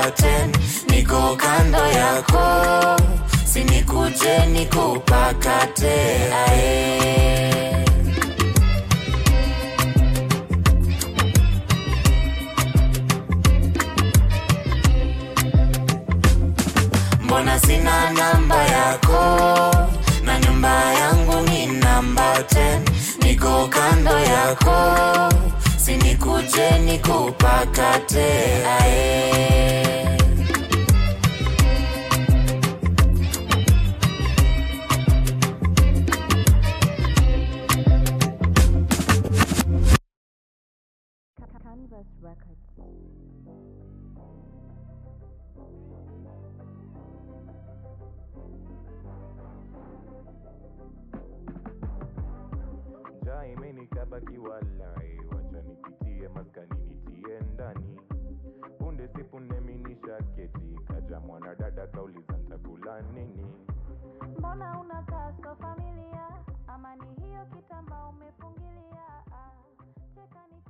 namba 10 niko kando yako sinikuje nikupakate ae mbona sina namba yako na nyumba yangu ni namba 10 niko kando yako sinikuje nikupakate ae Canvas Records. njaa imenikaba kiwalai, wacha nipitie maskani nitie ndani. Punde si punde minisha keti, kaja mwanadada kauliza ntakula nini. Mbona unakaa so familia? Ama ni hiyo kitamba umefungilia? Ah, cheka ni